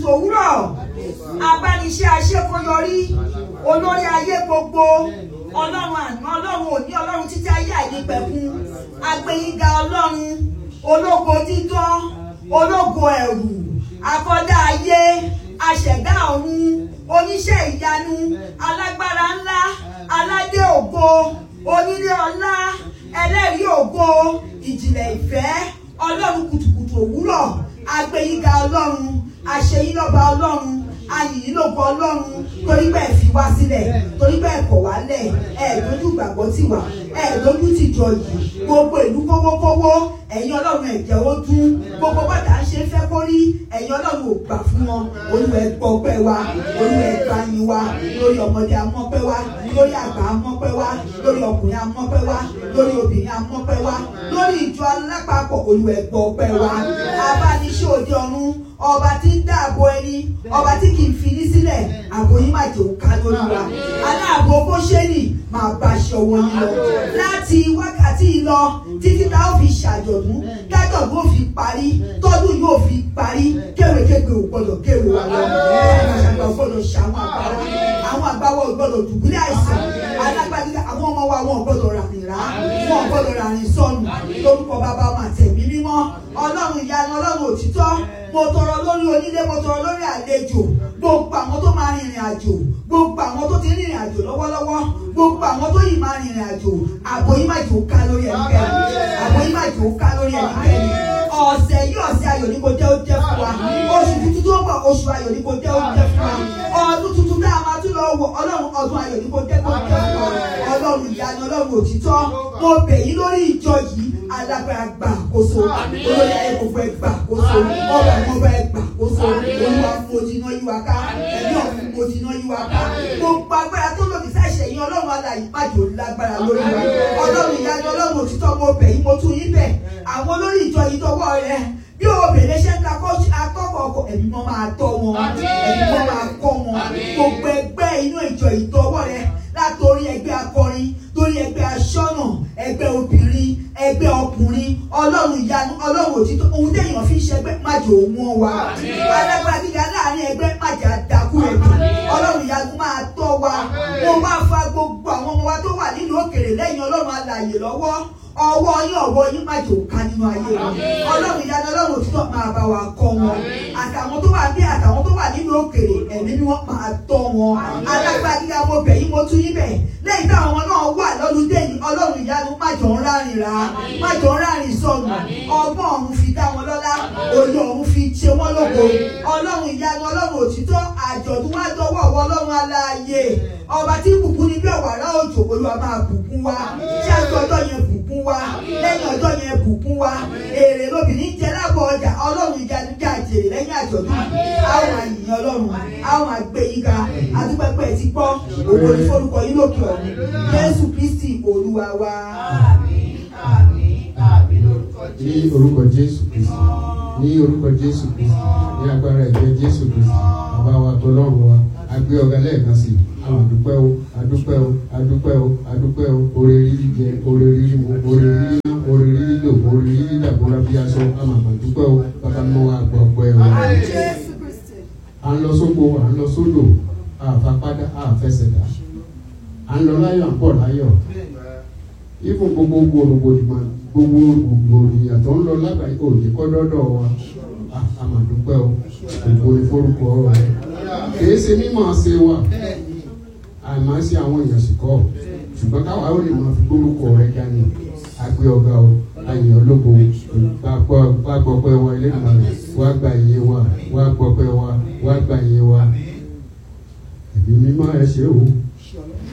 òwúrọ̀ abániṣẹ́ aṣẹ́kọ̀yọrí olórí ayé gbogbo ọlọ́run àná ọlọ́run òní ọlọ́run títí ayé àìnípẹ̀kun agbẹ́yìnga ọlọ́run ológo dídán ológo ẹ̀rù akọ́dá ayé aṣẹ̀dá ọ̀run oníṣẹ́ ìyanu alágbára ńlá aládé ògo onílé ọlá ẹlẹ́rìí ògo ìjìnlẹ̀ ìfẹ́ ọlọ́run kùtùkùtù òwúrọ̀ agbẹ́yìnga ọlọ́run àṣeyínlọ́ba ọlọ́run ayìnlógo ọlọ́run torí bẹ́ẹ̀ fi wá sílẹ̀ torí bẹ́ẹ̀ kọ̀ wá lẹ̀ ẹ̀ lójú gbàgbọ́ tì wá ẹ̀ lójú ti jọ yìí gbogbo ìlú kówókówó ẹ̀yin ọlọ́run ẹ̀jẹ̀ ó dún gbogbo bàtà ń ṣe fẹ́ kó rí ẹ̀yin ọlọ́run ò gbà fún wọn olúwa ẹ gbọ́ ọpẹ́ wa olúwa ẹ gbà yín wa lórí ọmọdé amọ́pẹ́ wa lórí àgbà amọ́pẹ́ wa lórí ọkùnrin amọ́pẹ́ wa lórí obìnrin amọ́pẹ́ wa lórí ìjọ alápapọ̀ olúwa ẹ gbọ́ ọpẹ́ wa abániṣẹ́ òde ọ̀run ọba tí ń dáàbò ẹni ọba tí kì í fi ní sílẹ̀ àbò yín má jẹ́ òkà lórí wa aláàbò bó ṣe nì máa bá aṣọ wọn yín lọ láti wákàtí yìí lọ títí tá ó fi ṣàjọ̀dún dájọ́ yóò fi parí tọ́dún yóò fi parí kéwèkéwè ò gbọ́dọ̀ kéwè wa lọ àgbàlagbà ò gbọ́dọ̀ ṣàwọn àgbàrá àwọn àgbàwọ̀ ò gbọ́dọ̀ dùbúlẹ̀ àìsàn alágbàdìgbà àwọn ọmọ wa wọn ò gbọ́dọ̀ ràrìn rà wọn ò gbọ́dọ̀ ràrìn sọnù lórúkọ bàbá wọn àtẹ̀mí mímọ́ ọlọ́run ìyanu ọlọ́run òtítọ́ mo tọrọ lórí onílé mo tọrọ lórí àlejò gbogbo àwọn tó máa rìnrìn àjò gbogbo àwọn tó ti rìnrìn àjò lọ́wọ́lọ́wọ́ gbogbo àwọn tó yìí máa rìnrìn àjò àbò yìí máa jò ká lórí ẹnikẹ́ni àbò yìí máa jò ká lórí ẹnikẹ́ni ọ̀sẹ̀ yìí ọ̀sẹ̀ ayọ̀ ní kò jẹ́ ó jẹ́ fún wa oṣù tuntun tó ń bọ̀ oṣù ayọ̀ ní kò jẹ́ ó jẹ́ fún wa ọdún tuntun tá a máa tún lọ wọ ọlọ́run ọdún ayọ̀ ní kò jẹ́ kó jẹ́ fún wa ọlọ́run ìyanu ọlọ́run òtítọ́ mo bẹ̀ yín lórí ìjọ yìí alágbára gbà àkóso olórí ayé gbogbo ẹ gbà àkóso ọba ọba ẹ gbà àkóso olúwa mojiná yí wa ká ẹ̀mí ọ̀hún mojiná yí wa ká gbogbo agbára tó lòdì sáìṣẹ̀ yín ọlọ́run alàyè májò lágbára lórí wa ọlọ́run ìyanu ọlọ́run òtítọ́ mo bẹ̀ yín mo tún yín bẹ̀ àwọn olórí ìjọ yìí tọwọ́ rẹ bí obìnrin ṣe ń ka akọ́kọ̀ ọkọ̀ ẹ̀mí mọ́ máa tọ́ wọn ẹ̀mí mọ́ máa kọ́ wọn gbogbo ẹgbẹ́ inú ìjọ ìtọ́wọ́ rẹ látòrí ẹgbẹ́ akọrin torí ẹgbẹ́ aṣọ́nà ẹgbẹ́ obìnrin ẹgbẹ́ ọkùnrin ọlọ́run ìyanu ọlọ́run òtítọ́ ohun téèyàn fi ń ṣẹgbẹ́ májò wọn wa alágbára gíga láàrin ẹgbẹ́ májà dákú ẹ̀dùn ọlọ́run ìyanu máa tọ́ wa mo máa fa gbogbo àwọn ọmọ wa tó wà nílùú òkèrè lẹ́yìn ọlọ́run alààyè lọ́wọ́ ọwọ́ yín ọwọ́ yín má jò ká nínú ayé wọn ọlọ́run ìyanu ọlọ́run òtítọ́ máa bá wa kọ́ wọn àtàwọn tó wà bí àtàwọn tó wà nínú òkèrè ẹ̀mí ni wọ́n máa tọ́ wọn alágbára gíga mo bẹ̀ yín mo tún yín bẹ̀ lẹ́yìn táwọn ọmọ náà wà lọ́lùdé yìí ọlọ́run ìyanu má jọ ń rárìn rà má jọ ń rárìn sọnù ọgbọ́n ọ̀run fi dá wọn lọ́lá òye ọ̀run fi ṣe wọ́n lógo ọlọ́run ìyanu ọlọ́run òtítọ́ àjọ̀dún wá dọ́wọ́ ọwọ́ ọlọ́run aláàyè ọba tí bùkún ní bí ọ̀wàrà òjò olúwa máa bùkún wa ṣé àjọ ọjọ́ yẹn bùkún wa lẹ́yìn ọjọ́ yẹn bùkún wa èrè lóbìnrin jẹ lábọ̀ ọjà ọlọ́run ìyanu jẹ́ àjèrè lẹ́yìn àjọ̀dún àwọn àyìnyàn ọlọ́run àwọn àgbẹ̀ yín ga adúpẹ́pẹ́ ti gbọ́ òwò ní forúkọ yín lókè ọ̀run jésù kristi olúwa wa. ní orúkọ jésù kristi ní orúkọ jésù kristi ní agbára ẹ̀jẹ̀ jésù kristi bàbá wa tọlọ́run wa a gbé ọ̀gá lẹ́ẹ̀kan sí àwọn àdúpẹ́ o àdúpẹ́ o àdúpẹ́ o àdúpẹ́ o oore rírí jẹ oore rírí mu oore rírí ná oore rírí lò oore rírí dàbọ̀ra bí aṣọ àmà àdúpẹ́ o bàbá mọ́ wa gbọ́ ọpẹ́ o. à ń lọ sóko à ń lọ sódò àfapádà àfẹsẹ̀dá à ń lọ láyọ̀ à ń bọ̀ láyọ̀ ifun gbogbo gbòrògbòdìmọ̀ gbogbo gbòròyìn tó ń lọ lágbàáyé òní kọ́ dọ́dọ̀ wa àmàdúpẹ́ o ògbó ní forúkọ rẹ kìí ṣe mímọ̀ ṣe wà àmọ́ sí àwọn èèyàn sì kọ́ ṣùgbọ́n káwa ó lè máa fi gbórúkọ rẹ dání àgbẹ̀ ọ̀gá o àyàn ológo wá gbọ́pẹ́ wa ilé ìgbà rẹ̀ wá gba ìyẹn wa wá gbọ́pẹ́ wa wá gba ìyẹn wa ẹ̀mí mímọ́ ẹ ṣe o.